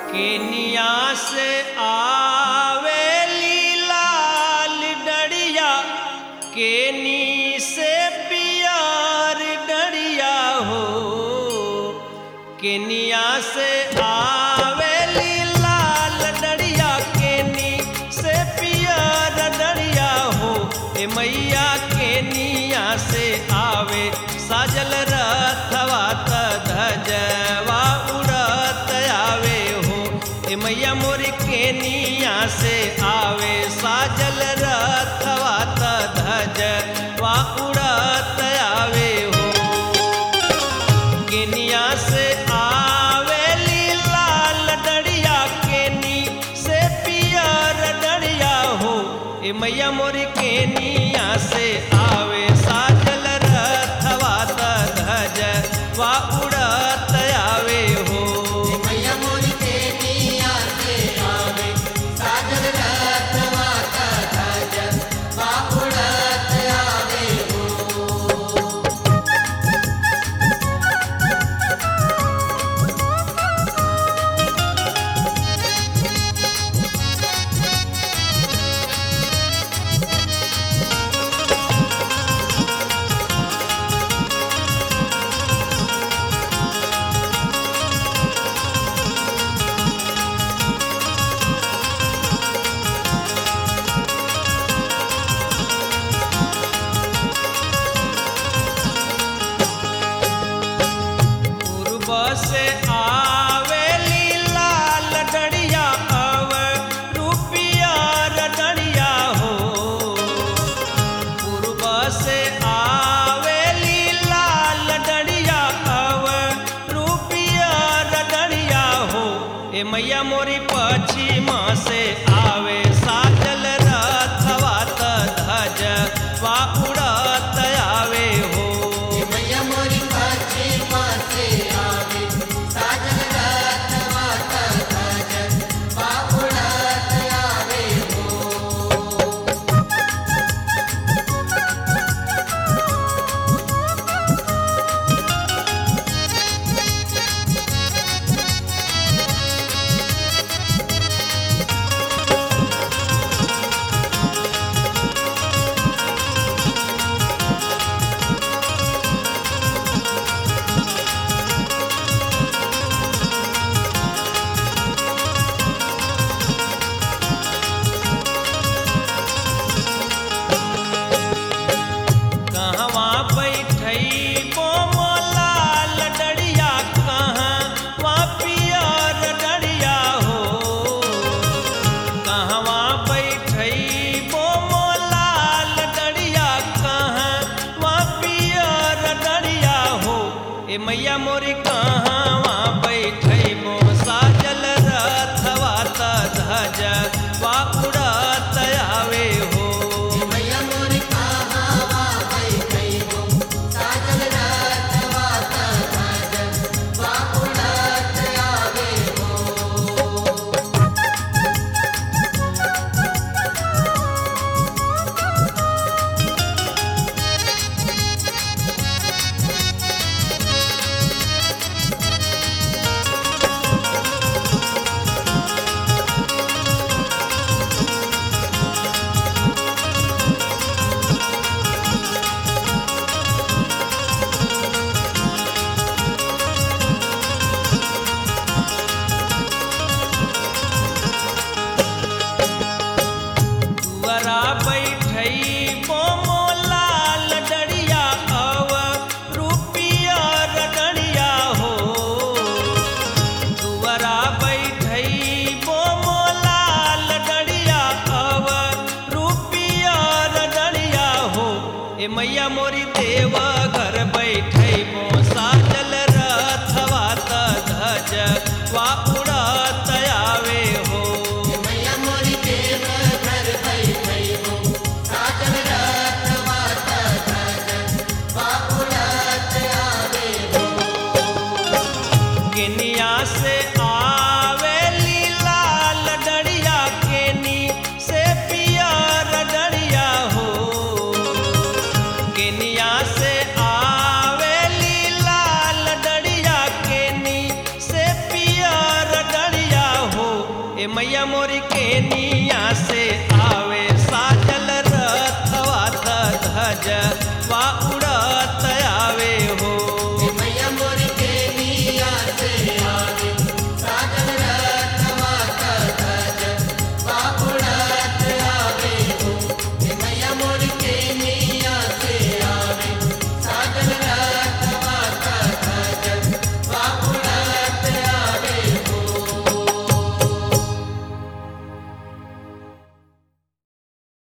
Kenya से आवेली लाल डड़िया केनी से पियार डड़िया हो केनिया से आवेली लाल डड़िया केनी से पियार डड़िया हो ए मैया केनिया से आवे साजल रथवा त धजवा उड़त आवे हो ए मैया मोर केनिया से आवे साजल रथवा त धजवा उड़त आवे हो केनिया से आवेली लाल डड़िया केनी से पियर डड़िया हो ए मैया मोर केनिया से आवे साजल रथवा त धज वा उड़त आवे हो मैया मोरी केनिया से आवे साजल रथवा का ध्वज बाहुड़त आवे हो पूर्व से आवेली लाल डड़िया अव रुपिया डड़िया हो पूर्व से आवेली लाल डड़िया अव रुपिया डड़िया हो ए मैया मोरी पश्चिमा से आवे साजल रथवा त धज वा उड़त आवे हो मैया मोरी पश्चिमा से आवे साजल रथवा का ध्वज बाहुड़त आवे हो कहवा बैठई लाल डड़िया कहवा पियर डड़िया हो कहवा बैठई लाल डड़िया कहवा पियर डड़िया हो ए मैया मोरी कहवा बैठई मो साजल रथवा त धज वा उड़त आवे हो मैया मोरी कहावा बैठई हो साजल रथवा का ध्वज बाहुड़त आवे हो केनिया मैया मोरी